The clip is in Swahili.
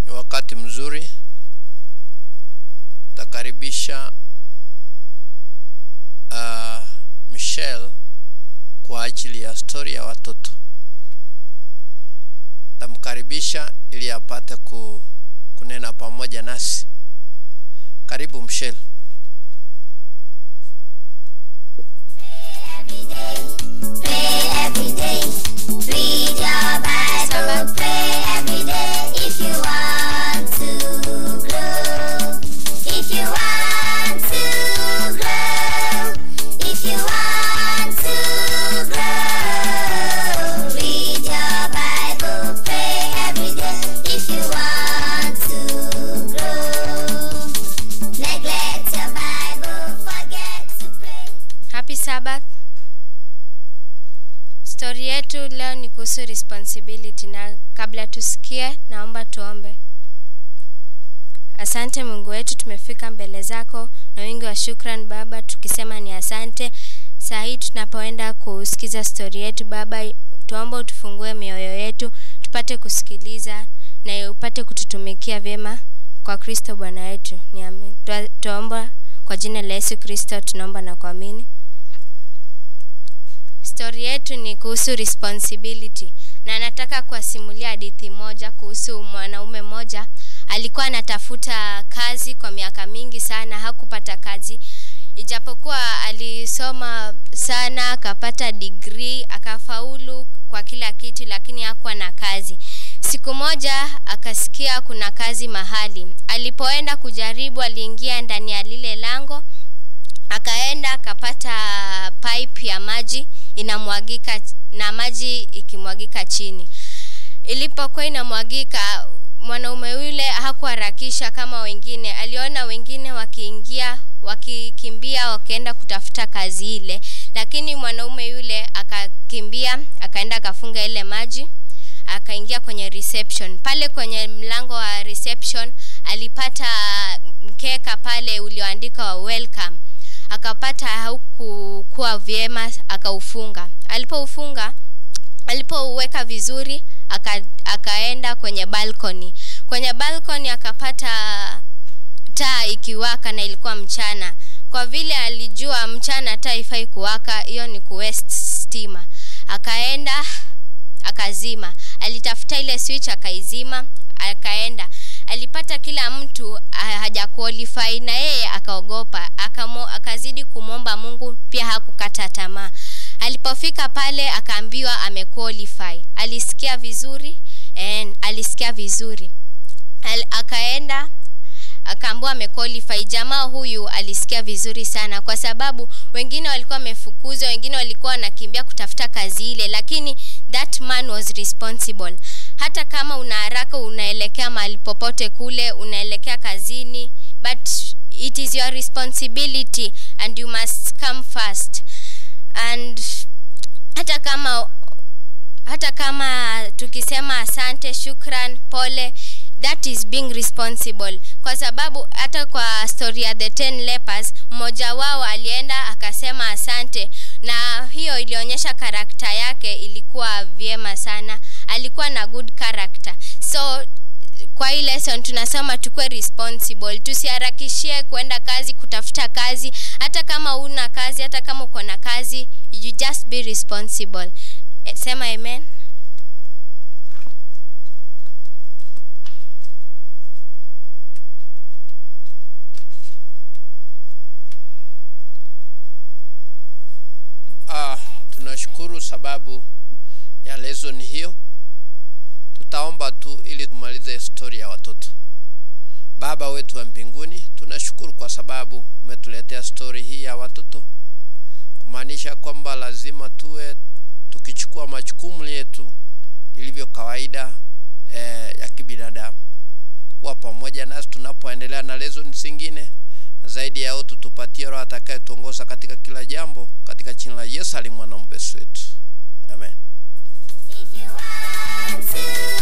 ni wakati mzuri takaribisha uh, Michelle kwa ajili ya stori ya watoto. Tamkaribisha ili apate ku, kunena pamoja nasi. Karibu Michelle. Pray every day. Read your Bible. Pray every day if you want to grow. If you want to grow. If you want to grow. Read your Bible. Pray every day if you want to grow. Neglect your Bible. Forget to pray. Happy Sabbath. Stori yetu leo ni kuhusu responsibility na kabla tusikie naomba tuombe. Asante Mungu wetu, tumefika mbele zako na wingi wa shukran Baba, tukisema ni asante. Saa hii tunapoenda kusikiza stori yetu Baba, tuomba utufungue mioyo yetu tupate kusikiliza na upate kututumikia vyema kwa Kristo Bwana wetu. Ni amen. Tua- Tuomba kwa jina la Yesu Kristo tunaomba na kuamini. Stori yetu ni kuhusu responsibility na nataka kuwasimulia hadithi moja kuhusu mwanaume mmoja alikuwa anatafuta kazi kwa miaka mingi sana, hakupata kazi ijapokuwa alisoma sana, akapata degree, akafaulu kwa kila kitu, lakini hakuwa na kazi. Siku moja akasikia kuna kazi mahali. Alipoenda kujaribu, aliingia ndani ya lile lango akaenda akapata pipe ya maji inamwagika na maji ikimwagika chini ilipokuwa inamwagika mwanaume yule hakuharakisha kama wengine aliona wengine wakiingia wakikimbia wakienda kutafuta kazi ile lakini mwanaume yule akakimbia akaenda akafunga ile maji akaingia kwenye reception pale kwenye mlango wa reception alipata mkeka pale ulioandikwa welcome akapata haukukuwa vyema akaufunga alipoufunga alipouweka vizuri aka, akaenda kwenye balcony kwenye balcony akapata taa ikiwaka na ilikuwa mchana kwa vile alijua mchana taa ifai kuwaka hiyo ni kuwest stima akaenda akazima alitafuta ile switch akaizima akaenda alipata kila mtu ah, haja qualify na yeye akaogopa akamo, akazidi kumwomba mungu pia hakukata tamaa alipofika pale akaambiwa amequalify alisikia vizuri and alisikia vizuri Al, akaenda akaambiwa amequalify jamaa huyu alisikia vizuri sana kwa sababu wengine walikuwa wamefukuzwa wengine walikuwa wanakimbia kutafuta kazi ile lakini that man was responsible hata kama una haraka unaelekea mahali popote kule unaelekea kazini but it is your responsibility and you must come first and hata kama hata kama tukisema asante shukran pole that is being responsible kwa sababu hata kwa story ya the ten lepers mmoja wao alienda akasema asante na hiyo ilionyesha karakta yake ilikuwa vyema sana alikuwa na good character so kwa hii lesson tunasema tukuwe responsible tusiharakishie kuenda kazi kutafuta kazi hata kama una kazi hata kama uko na kazi you just be responsible Eh, sema amen Ah, tunashukuru sababu ya lesson hiyo. Tutaomba tu ili tumalize stori ya watoto. Baba wetu wa mbinguni, tunashukuru kwa sababu umetuletea stori hii ya watoto, kumaanisha kwamba lazima tuwe tukichukua majukumu yetu ilivyo kawaida eh, ya kibinadamu, kuwa pamoja nasi tunapoendelea na lesson zingine na zaidi ya yote tupatie roho atakayetuongoza katika kila jambo katika jina la Yesu ali mwana mpesi wetu amen If you want to